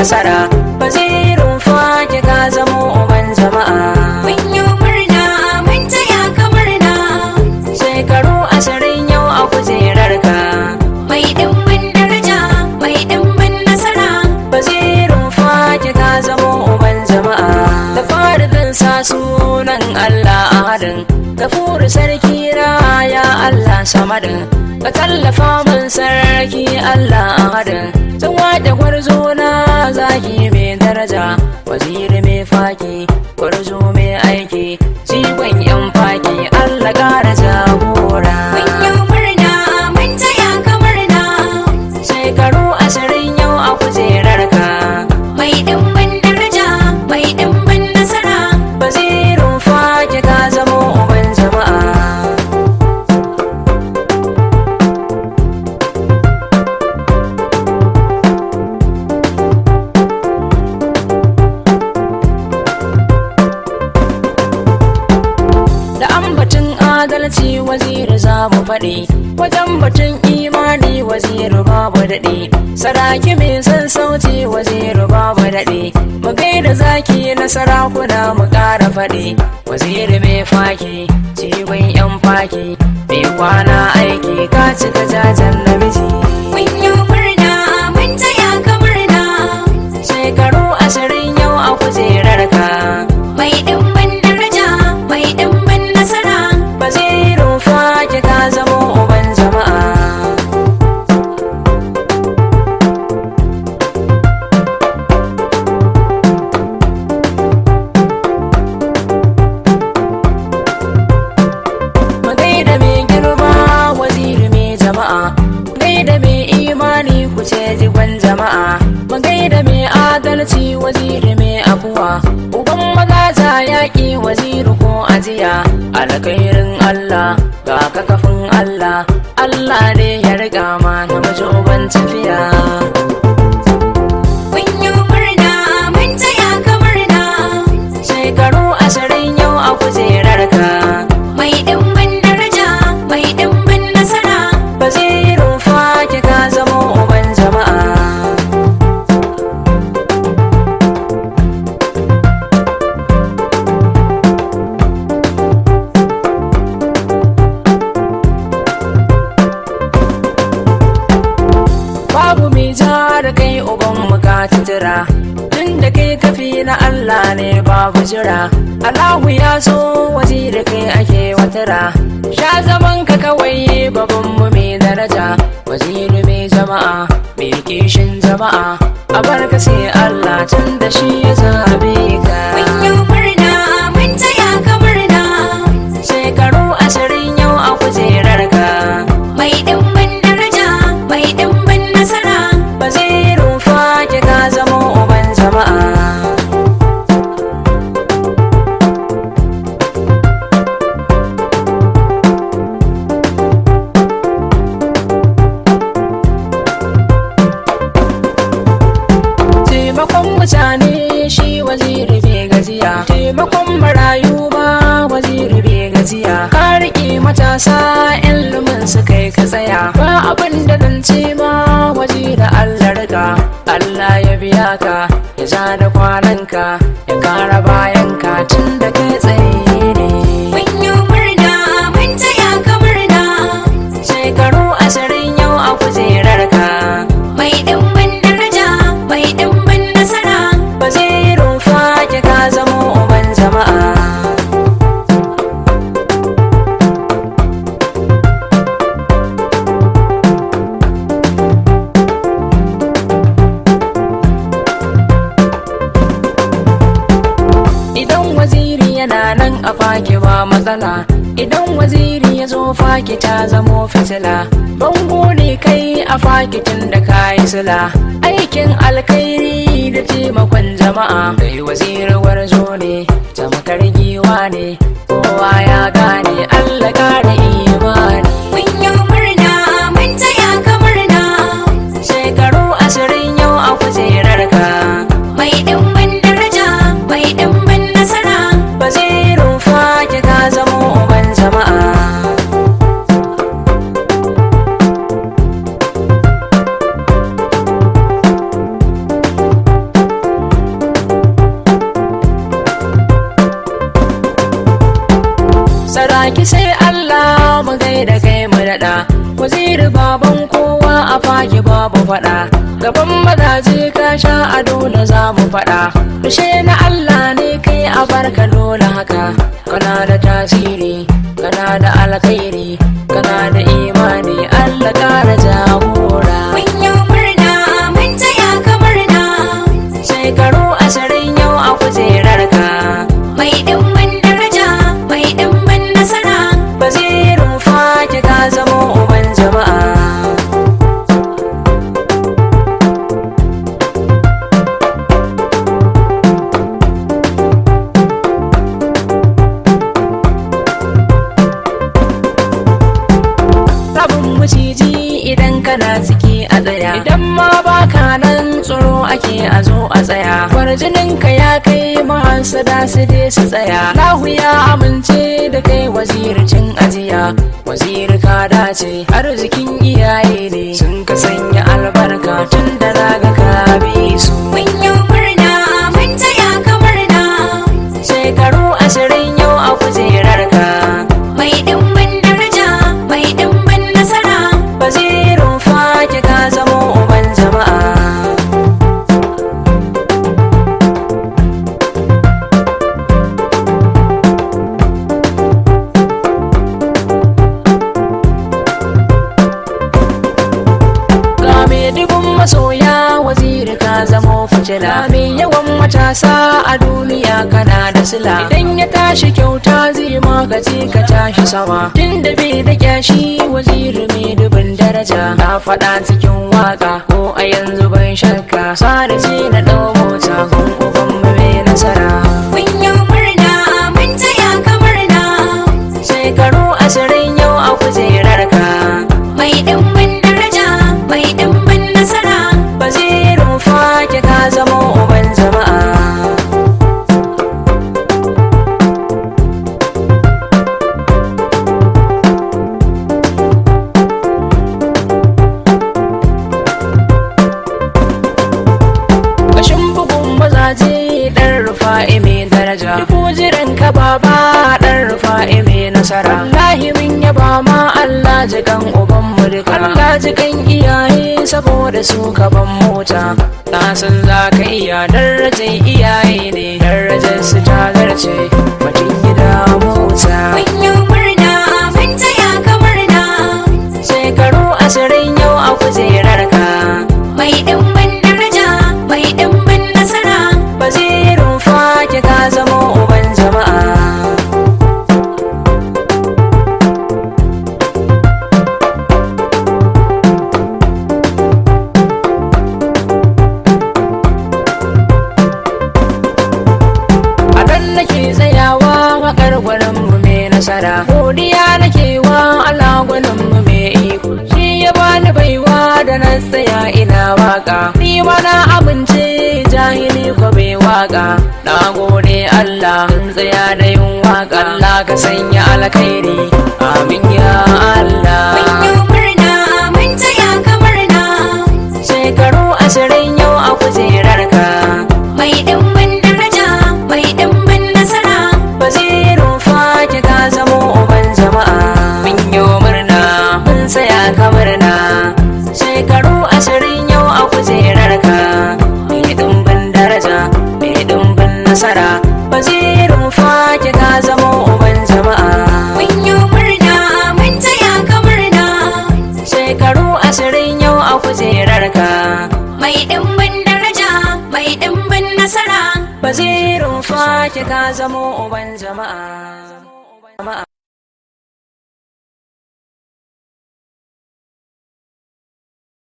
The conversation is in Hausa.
nasara wazirin faki ka zamo uban jama'a Mun yi murna mun taya ka murna shekaru ashirin yau a kujerar ka mai dimbin daraja mai dimbin nasara wazirin faki ka zamo uban jama'a da faridin sa sunan Allah ahadin gafuru sarki na ya Allah samadin ka tallafa min sarki Allah ahadin tun wada gwarzo na zaki mai daraja waziri mai faki gwarzo mai aiki jigon yan faki Allah ƙara jagora Mun yi murna mun taya ka murna shekaru ashirin yau a kujerar ka mai dimbin daraja mai dimbin nasara wazirin faki ka zamo uban jama'a da ambatin adalci waziri za mu faɗi wajen batun imani waziri babu daɗe saraki mai son sauti waziri babu daɗe mu gaida zaki na sarakuna mu ƙara faɗi waziri mai faki jigon yan faki mai kwana aiki ka cika jajen namiji Mun yi murna mun taya ka murna shekaru ashirin yau a kujerar ka mai dimbin daraja mai dimbin nasara wazirin faki ka zamo uban jama'a mu gaida mai girma waziri mai jama'a gaida mai imani ku ce jigon jama'a mu gaida mai adalci waziri mai abuwa uban magaza yaƙi waziri ko ajiya alkhairin allah ga kakafin allah allah ne ya riga ma namiji uban tafiya Mun yi murna mun taya ka murna shekaru ashirin yau a kujerar ka mai dimbin daraja mai dimbin nasara wazirin faki ka zamo uban jama'a babu mai ja da kai uban muka jira tun da kai kafi na Allah ne babu jira Allahu ya so waje da kai ake watara sha zaman ka kawai babban mu mai daraja waziri mai jama'a mai kishin jama'a a barka sai Allah tun da shi ya zabe ka Mun yi murna mun taya ka murna shekaru ashirin yau a kujerar ka mai dimbin daraja mai dimbin nasara wazirin faki ka zama uban jama'a taimakon mutane shi waziri bai gajiya taimakon marayu ba waziri bai gajiya ka riƙe matasa ilimin su kai ka tsaya ba abin da zan ce ma waziri allah riga allah ya biya ka ya ja da kwananka ya kara bayanka tun da kai tsaye ne Mun yi murna mun taya ka murna shekaru ashirin yau a kujerar ka mai dimbin daraja mai dimbin nasara wazirin faki ka zamo uban jama'a idan waziri yana nan a faki ba matsala idan waziri ya zo faki ta zamo fitila bango ne kai a faki tun da kayi sila aikin alkhairi da taimakon jama'a kai waziri warzo ne tamakar giwa ne kowa ya gane allah kare imani Mun yi murna mun taya ka murna shekaru ashirin yau a kujerar ka mai dimbin daraja mai dimbin nasara wazirin faki ka zamo uban jama'a naɗa waziri baban kowa a fage babu faɗa gaban mazaje ka sha a dole za mu faɗa rushe na Allah ne kai a barka dole haka kana da tasiri kana da alkhairi kana da imani Allah kara jagora Mun yi murna mun taya ka murna shekaru ashirin yau a kujerar ka mai dimbin daraja mai dimbin nasara wazirin fage ka zamo uban jama'a rabin maciji idan kana ciki a tsaya idan ma baka nan tsoro ake a zo a tsaya kwarjinin ka ya kai mahasada su dai su tsaya lahu ya amince da kai wazircin ajiya wazir ka dace arzikin iyaye ne sun ka sanya albarka tun da naga ka bi su Mun yi murna mun taya ka murna shekaru ashirin yau a kujerar ka mai dimbin daraja mai dimbin nasara wazirin fake ka zamo uban jama'a ga mai dubun masoya waziri ka zamo fitila mai yawan matasa a duniya kana da sila idan ya tashi kyauta zai magaji ka tashi sama tun da bai da kyashi waziri mai dubin daraja na faɗa cikin waka ko a yanzu ban shakka sada ce na ɗau mota kun uban mu mai nasara Mun yi murna mun taya ka murna shekaru ashirin yau a kujerar ka mai dimbin daraja mai dimbin nasara wazirin fake ka zamo uban jama'a Bashin bugun mazaje ɗan rufa'i mai daraja Duk jiran ka baba ɗan rufa'i mai nasara Wallahi min yaba ma Allah jikan uban mu duka Allah jikan iyaye saboda su ka ban mota Na san za ka iya darajar iyaye ne Darajar su ta zarce batun gida mota Mun yi murna mun taya ka murna Shekaru ashirin yau a kujerar ka mai dimbin daraja mai dimbin nasara Wazirin fake ka zamo uban jama'a a nan nake tsayawa wakar gwaninmu mai nasara godiya nake wa Allah gwaninmu mai iko shi ya bani baiwa da na tsaya ina waka ni ma na amince jahili ko bai waka na gode Allah in tsaya da yin waka Allah ka sanya alkhairi amin ya Allah Mun yi murna mun taya ka murna shekaru ashirin yau a kujerar ka mai dimbin daraja mai dimbin nasara wazirin fake ka zamo uban jama'a mun yi murna mun saya ka murna shekaru ashirin yau a kujerar ka mai dimbin daraja mai dimbin nasara wazirin fake ka zamo uban jama'a Mun yi murna mun taya ka murna shekaru ashirin yau a kujerar ka mai dimbin daraja mai dimbin nasara wazirin fake ka zamo uban jama'a